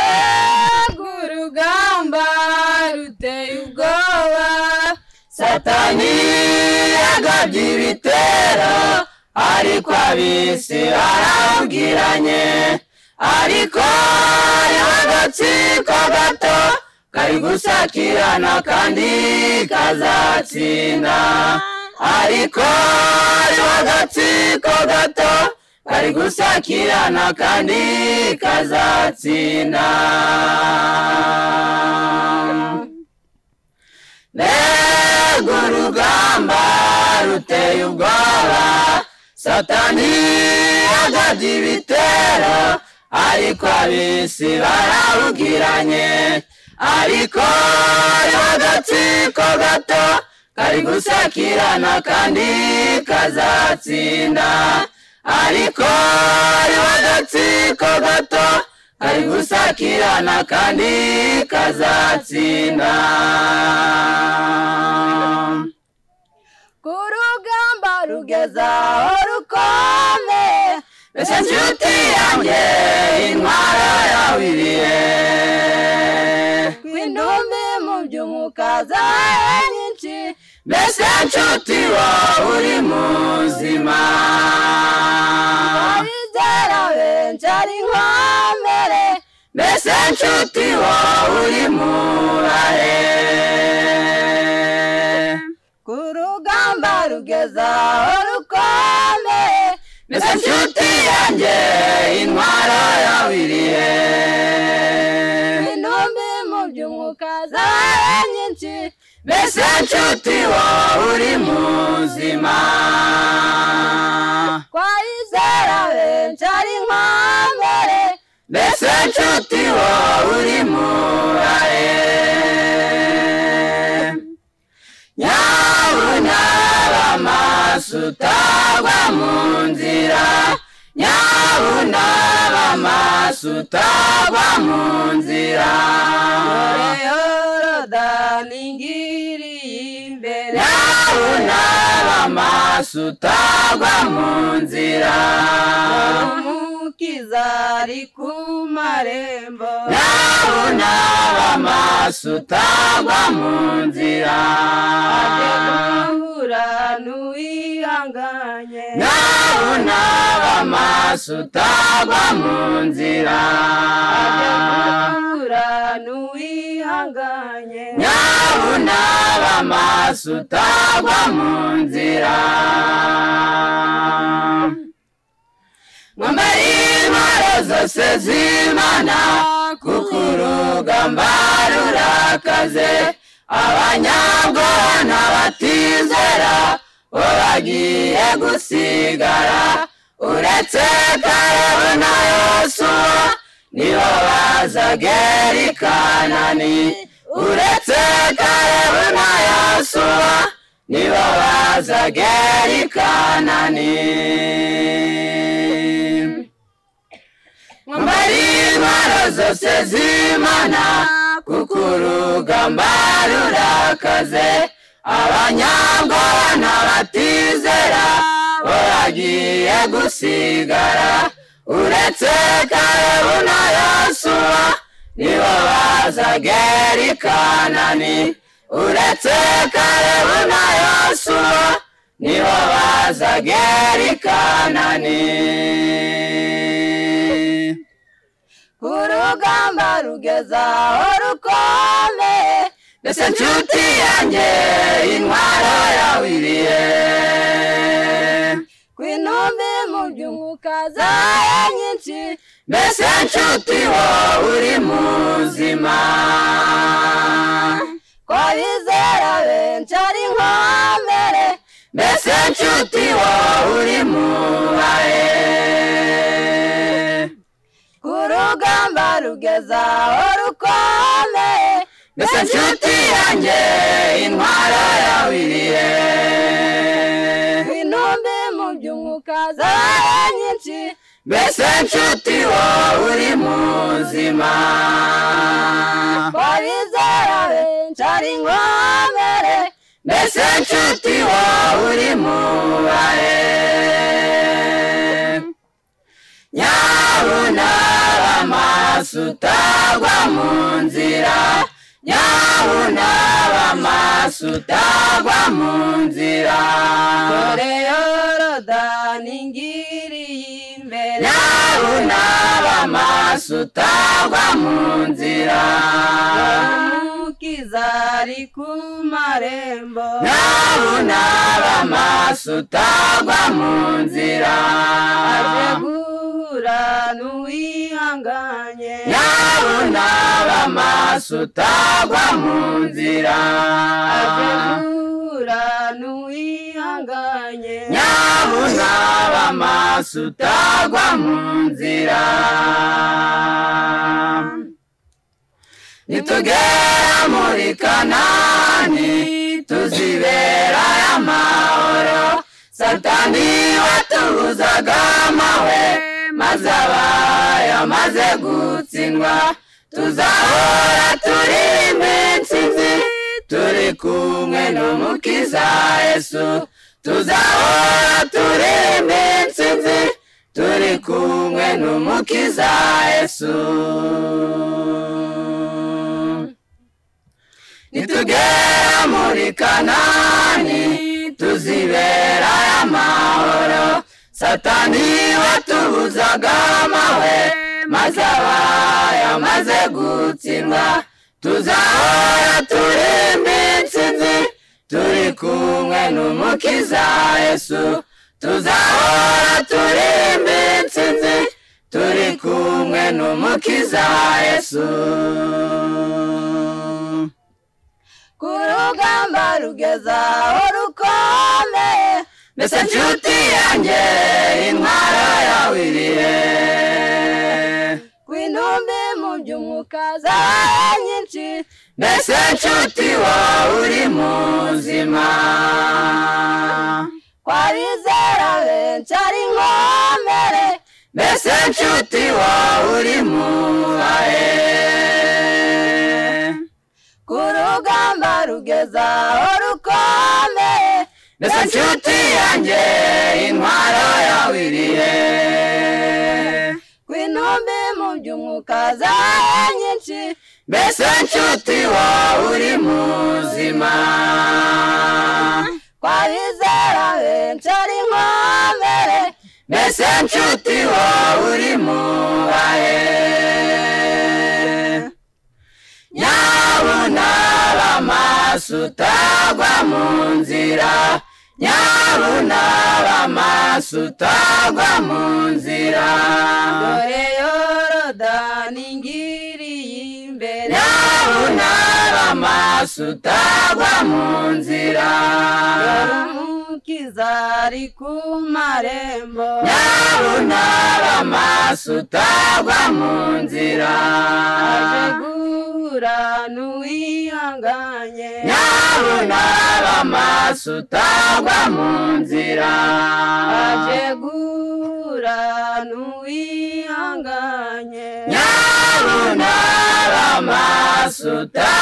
mbega urugamba ruteye ubwoba satani yagabye ibitero ariko abisi barabwiranye ariko hariho agatsiko gato kari gusakirana kandi kazatsinda ariko hariho agatsiko gato kari gusakirana kandi kazatsinda mbega urugamba ruteye ubwoba satani yagabye ibitero ariko abisi barabwiranye ariko hariho agatsiko gato kari gusakirana kandi kazatsinda ariko hariho agatsiko gato kari gusakirana kandi kazatsinda ku rugamba rugeza rugezaho rukombe mbese nshuti yanjye intwaro yawiriye kw'indumbi mu by'umwuka zawe zawe nyinshi mbese nshuti wowe uri muzima abizera benshi ari inkomere mbese nshuti wowe uri murahe ku rugamba rugezaho rukomeye mbese nshuti yanjye intwaro yawiriye intumbi mu by'umwuka zawe nyinshi mbese nshuti wowe uri muzima twayizera benshi ari inkomere mbese nshuti wowe uri murahe nyabuna bamaso utagwa mu nzira nyabuna bamaso utagwa mu nzira yoroda ningiriye imbere nyabuna bamaso utagwa mu nzira umukiza ari ku marembo Ndabona bamaso utagwa mu nzira ajye guhura n'uwihanganye Ndabona bamaso utagwa mu nzira ajye guhura n'uwihanganye Ndabona bamaso utagwa mu nzira Mwambare intwaro zose z'Imana kuko urugamba rurakaze abanyabwoba n'abatizera bo bagiye gusigara uretse kalebu na yosuwa nibo baza gera i kanani uretse kalebu na yosuwa nibo baza gera i kanani mwambare intwaro zose z'imana kuko urugamba rurakaze abanyabwoba n'abatizera bo bagiye gusigara uretse kalebu na yosuwa nibo baza gera i kanani uretse kalebu na yosuwa nibo baza gera i kanani urugamba rugezaho rukomeye mbese nshuti yanjye intwaro yawiriye ku intumbi mu by'umwuka zawe nyinshi mbese nshuti wowe uri muzima twabizera benshi ari inkomere mbese nshuti wowe uri mubahe ku rugamba rugezaho rukomeye mbese nshuti yanjye intwaro yawiriye ku intumbi mu by'umwuka zawe nyinshi mbese nshuti wowe uri muzima twabizera benshi ari inkomere mbese nshuti wowe uri mubahe nyabunara amaso utagwa mu nzira nyabunara amaso utagwa mu nzira dore yorodani ngiriye imbere nyabunara amaso utagwa mu nzira umukiza ari ku marembo nyabunara amaso utagwa mu nzira aje guhura n'uwihanganye nyabunara amaso utagwa mu nzira aje guhura n'uwihanganye nyabunaba amaso utagwa mu nzira nitugera muri kanani tuzibera y'amahoro satani watubuzaga amahwe maze abayo maze gutsindwa tuzahora turi iminsi nzi turi kumwe n'umukiza yesu tuzahora turi iminsi nzi turi kumwe n'umukiza yesu nitugera muri kanani tuzibera y'amahoro satani watubuzaga amahwe maze abaye amaze gutsindwa tuzahora turi iminsi nzi turi kumwe n'umukiza yesu tuzahora turi iminsi nzi turi kumwe n'umukiza yesu ku rugamba rugeza aho rukomeye mbese nshuti yanjye intwara yawe iri he ku intumbi mu by'umwuka zabaye nyinshi mbese nshuti wowe uri muzima twabizera benshi ari nkomere mbese nshuti wowe uri mubahe ku rugamba rugeza aho rukomeye mbese nshuti yanjye intwaro yawe iri he ku intumbi mu by'umwuka zabaye nyinshi mbese nshuti wowe uri muzima twabizera benshi ari nkomere mbese nshuti wowe uri mubahe nyabunaba amaso utagwa mu nzira nyabunaba amaso utagwa mu nzira dore yorodani ngiriye imbere nyabunaba amaso utagwa mu nzira dore umukiza ari ku marembo nyabunaba amaso utagwa mu nzira aje guhura n'uwihanganye nyabunaba amaso utagwa mu nzira aje guhura n'uwihanganye nyabunaba amaso utagwa